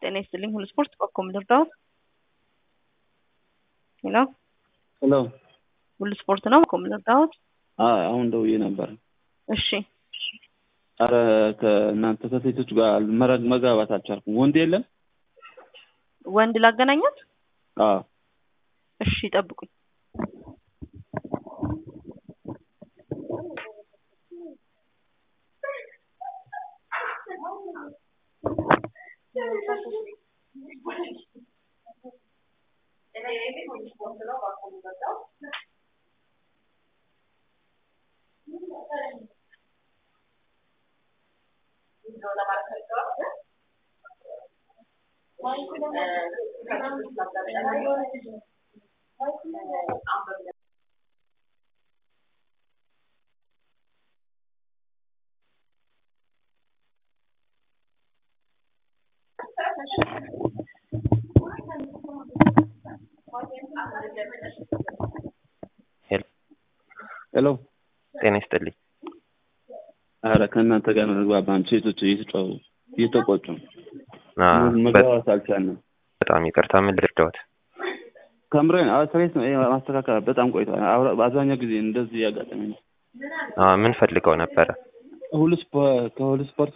ጤና ይስጥልኝ። ሁሉ ስፖርት በኮም ልርዳዎት? ሄሎ ሄሎ ሁሉ ስፖርት ነው። በኮም ልርዳዎት? አይ አሁን ደውዬ ነበር። እሺ አረ ከእናንተ ከሴቶች ጋር መረግ መጋባት አልቻልኩም። ወንድ የለም? ወንድ ላገናኛት? አዎ እሺ ጠብቁኝ። ሄሎ ጤና ይስጥልኝ። አረ ከእናንተ ጋር መግባባን ሴቶች እየተጫወቱ እየተቆጩ ነው። አ፣ መግባባት አልቻልንም። በጣም ይቅርታ። ምን ልርዳዎት? ከምሬን ስሬት ማስተካከል በጣም ቆይቷል። አብረ- በአብዛኛው ጊዜ እንደዚህ ያጋጠመኝ ነው። አ፣ ምን ፈልገው ነበረ? ሁሉ ስፖ- ከሁሉ ስፖርት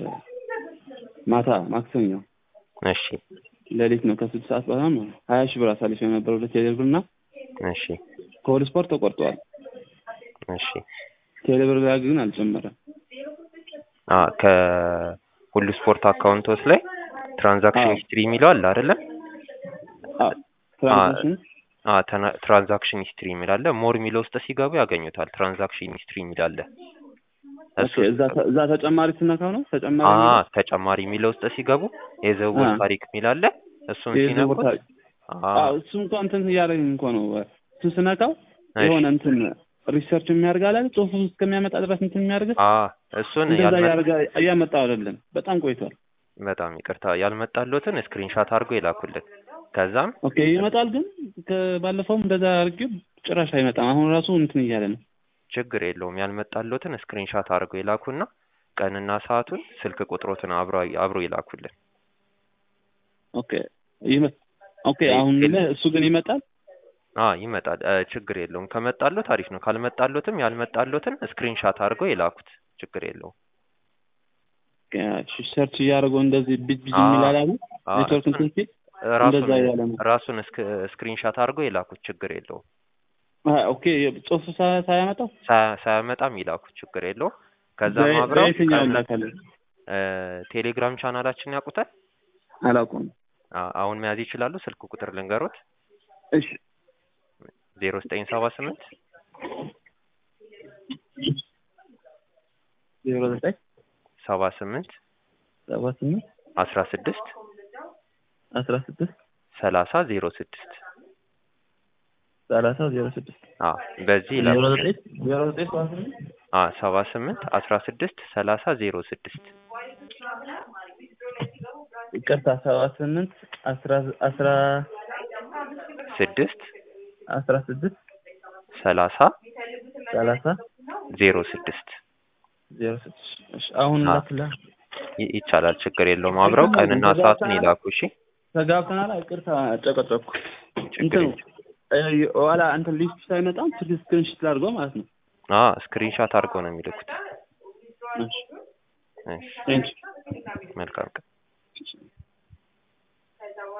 ማታ ማክሰኞ እሺ ሌሊት ነው ከስድስት ሰዓት በኋላ ነው ሀያ ሺህ ብር አሳልፍ የነበረ ሁለት ቴሌብር እና እሺ ከሁሉ ስፖርት ተቆርጠዋል። እሺ ቴሌብር ጋር ግን አልጨመረም። አ፣ ከሁሉ ስፖርት አካውንቶስ ላይ ትራንዛክሽን አዎ። ሂስትሪ የሚለው አለ አይደለም? አዎ፣ ትራንዛክሽን አ፣ ተና- ትራንዛክሽን ሂስትሪ የሚል አለ። ሞር የሚለው ውስጥ ሲገቡ ያገኙታል። ትራንዛክሽን ሂስትሪ የሚል አለ። እሱ ኦኬ፣ እዛ ተ- እዛ ተጨማሪ ስነካው ነው ተጨማሪ አ፣ የሚለው? ተጨማሪ የሚለው ውስጥ ሲገቡ የዝውውር አ። ታሪክ የሚል አለ። እሱን የዝውውር ሲነኩት ታሪክ። አ፣ አዎ፣ እሱ እንኳን እንትን እያደረገኝ እንኳ ነው። እሱን ስነካው እሺ። የሆነ እንትን ሪሰርች የሚያደርግ አለ ጽሁፍ እስከሚያመጣ ድረስ እንትን የሚያደርግ አ፣ እሱን እንደዛ ያልመ- እያደረገ እያመጣው አይደለም። በጣም ቆይቷል። በጣም ይቅርታ ያልመጣሎትን ስክሪንሻት አድርጎ ይላኩልን። ከዛም ኦኬ ይመጣል፣ ግን ከባለፈውም እንደዛ አድርጌ ጭራሽ አይመጣም። አሁን ራሱ እንትን እያለ ነው። ችግር የለውም ያልመጣሎትን ስክሪንሻት አድርጎ ይላኩና ቀንና ሰዓቱን ስልክ ቁጥሮትን አብሮ አብሮ ይላኩልን። ኦኬ ይመ- ኦኬ አሁን ላይ እሱ ግን ይመጣል። አ ይመጣል። እ፣ ችግር የለውም ከመጣሎት አሪፍ ነው። ካልመጣሎትም ያልመጣሎትን ስክሪንሻት አድርጎ ይላኩት። ችግር የለውም። ሰርች እያደረገው እንደዚህ ቢት ቢት አ፣ የሚላል አሉ አ፣ ኔትወርክ እንትን ሲል ራሱን እንደዛ እያለ ነው። ራሱን ስክሪንሻት አድርጎ ይላኩት። ችግር የለውም። አ፣ ኦኬ ጽሁፍ ሳ- ሳያመጣው ሳ- ሳያመጣም ይላኩት። ችግር የለውም። ከዛም በየ- አብረው በየትኛው ቀን- ላካለን? እ፣ ቴሌግራም ቻናላችን ያውቁታል። አላውቀውም። አ፣ አሁን መያዝ ይችላሉ። ስልክ ቁጥር ልንገሮት እሺ ዜሮ ዘጠኝ ሰባ ስምንት ዜሮ ዘጠኝ ሰባ ስምንት ሰባ ስምንት አስራ ስድስት አስራ ስድስት ሰላሳ ዜሮ ስድስት ሰላሳ ዜሮ ስድስት አ በዚህ ዜሮ ይላኩ። ዘጠኝ ዜሮ ዘጠኝ ሰባ ስምንት አ ሰባ ስምንት አስራ ስድስት ሰላሳ ዜሮ ስድስት ይቅርታ ሰባ ስምንት አስራ አስራ ስድስት አስራ ስድስት ሰላሳ ሰላሳ ዜሮ ስድስት ዜሮ ስድስት እሺ አሁን አ። ላክላ ይ- ይቻላል። ችግር የለውም። አብረው ቀንና ሰዓቱን ይላኩ። እሺ ተጋብተናል። ይቅርታ ጨቀጨኩ። ችግር እንትን እ፣ ኋላ እንትን ሊስት ሳይመጣም ስልክ ስክሪንሽት ላድርገው ማለት ነው። አ ስክሪንሻት አድርገው ነው የሚልኩት። እሺ እሺ ቴንክ መልካም ቀን።